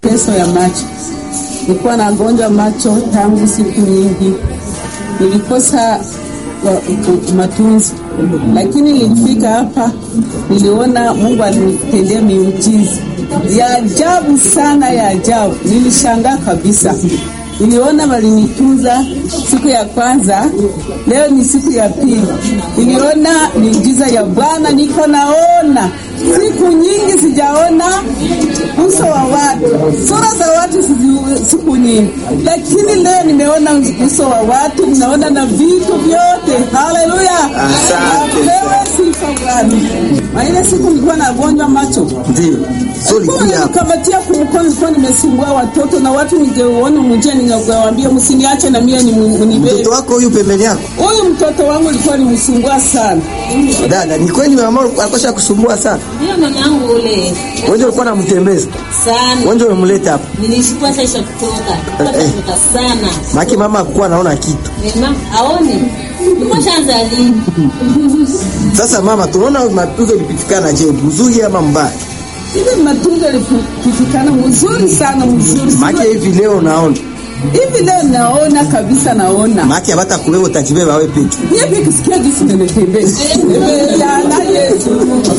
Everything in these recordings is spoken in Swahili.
mateso ya macho. Nilikuwa nagonjwa macho tangu siku nyingi, nilikosa wa- matunzi, lakini nilifika hapa, niliona Mungu alinitendea miujiza ya ajabu sana, ya ajabu. Nilishangaa kabisa. Niliona walinitunza siku ya kwanza, leo ni siku ya pili. Niliona miujiza ya Bwana, niko naona siku nyingi sijaona uso wa watu, sura za watu sizi- siku nyingi, lakini leo nimeona uso wa watu, naona na vitu vyote. Haleluya, apewe sifa Bwana. Na ile siku nilikuwa nagonjwa macho Ndio. So ulikuja hapa. kamatia kumkono, nilikuwa nimesumbua watoto na watu, ningeuona mjia, ningewaambia msiniache na mie ni munibebe. Mtoto wako huyu pembeni yako. Huyu mtoto wangu alikuwa nimsumbua sana. Dada, ni kweli mama alikuwa kusumbua sana. Ndio mamangu ule Wewe ulikuwa unamtembeza. sana. Wewe ndio umemleta hapa. Nilishukua sasa isha kutoka. Kutoka sana. Maki mama hakuwa anaona kitu. Mama aone. Niko shanza lini? Sasa mama, tunaona matunzo ilipitikana je, mzuri ama mbaya? Hivi matunzo yalipitikana mzuri sana, mzuri Maki sana. hivi leo naona. Hivi leo naona kabisa, naona Maki hata kuwewe utajibeba wewe peke. Niye kisikia jinsi nimetembea. Nimejana Yesu.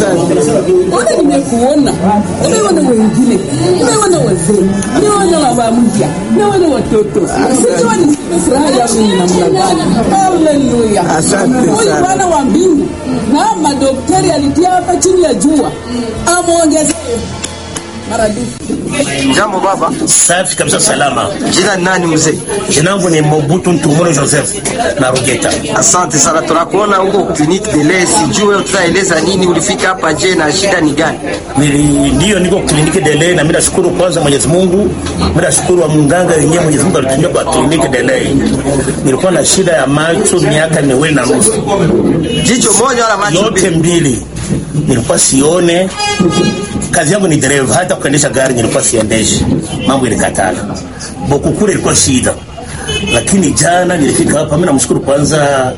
Ona nimekuona. Nimeona wengine. Nimeona wazee. Nimeona baba mpya. Nimeona watoto. Sijua ni furaha yangu ni namna gani. Haleluya. Asante Huyu sana. Bwana wa mbingu na madaktari alitia hapa chini ya jua. Amuongezee maradufu. Jambo baba. Safi kabisa, salama. Jina ni nani mzee? Jina langu ni Mobutu Ntumuro Joseph na Rugeta. Asante sana, tunakuona huko kliniki Dele. Sijue tutaeleza nini, ulifika hapa je, na shida ni gani? Nili ndio niko kliniki Delay na mimi nashukuru kwanza Mwenyezi Mungu. Mimi nashukuru wa mganga yenyewe Mwenyezi Mungu alitumia kwa kliniki Delay. Nilikuwa na shida ya macho miaka miwili na nusu. Jicho moja wala macho Yote mbili? mbili. Nilikuwa sione. Kazi yangu ni dereva, hata kuendesha gari nilikuwa siendeshi. Mambo ilikatana. Boku kule ilikuwa shida. Lakini jana nilifika hapa, mimi namshukuru kwanza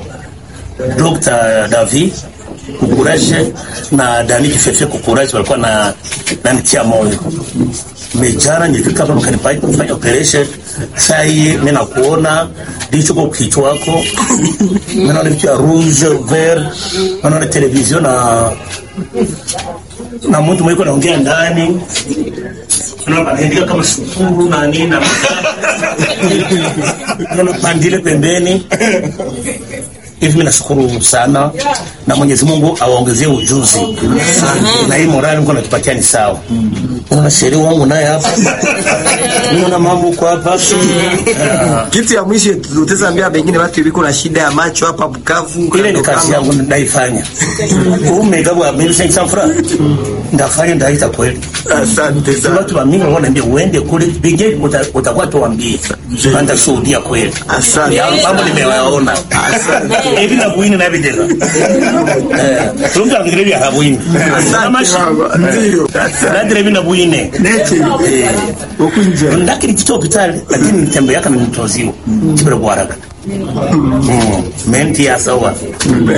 Dr. David Kukuraje na Dani Kifefe Kukuraje walikuwa na nanitia moyo. Mejana nilifika hapa wakanipa kufanya operation. Saa hii mimi nakuona ndicho kwa kichwa wako. Mimi naona kitu ya rouge vert, naona television na na mtu mwiko naongea ndani. Naona anaandika kama sukuru na nini na naona pandile pembeni hivi mimi nashukuru sana na Mwenyezi Mungu awaongezee ujuzi na hii morali Mungu anatupatia ni sawa. Unaona sheria wangu naye hapa, unaona mambo huko hapa Ah, Kitu ya mwisho tutaambia bengine watu iliko na shida ya macho hapa Bukavu. ile ni kazi yangu naifanya. Umegawa mimi sasa fura ndafanya ndaita kweli. Asante Si sana. watu wa mimi wanaambia uende kule binge uta- utakuwa tuambie. Anda shuhudia kweli. Asante. Ya mambo nimewaona. Hivi na kuini na videla. Eh, tunga ngire vya habuini. Kama Asante baba. Ndio. Asante. nadire hivi na buine. Neti. Eh, Ukunje. ndakiri kitu hospitali lakini nitembe yaka nimtoziwa. Kibere kwa haraka. Mm. Menti ya sawa.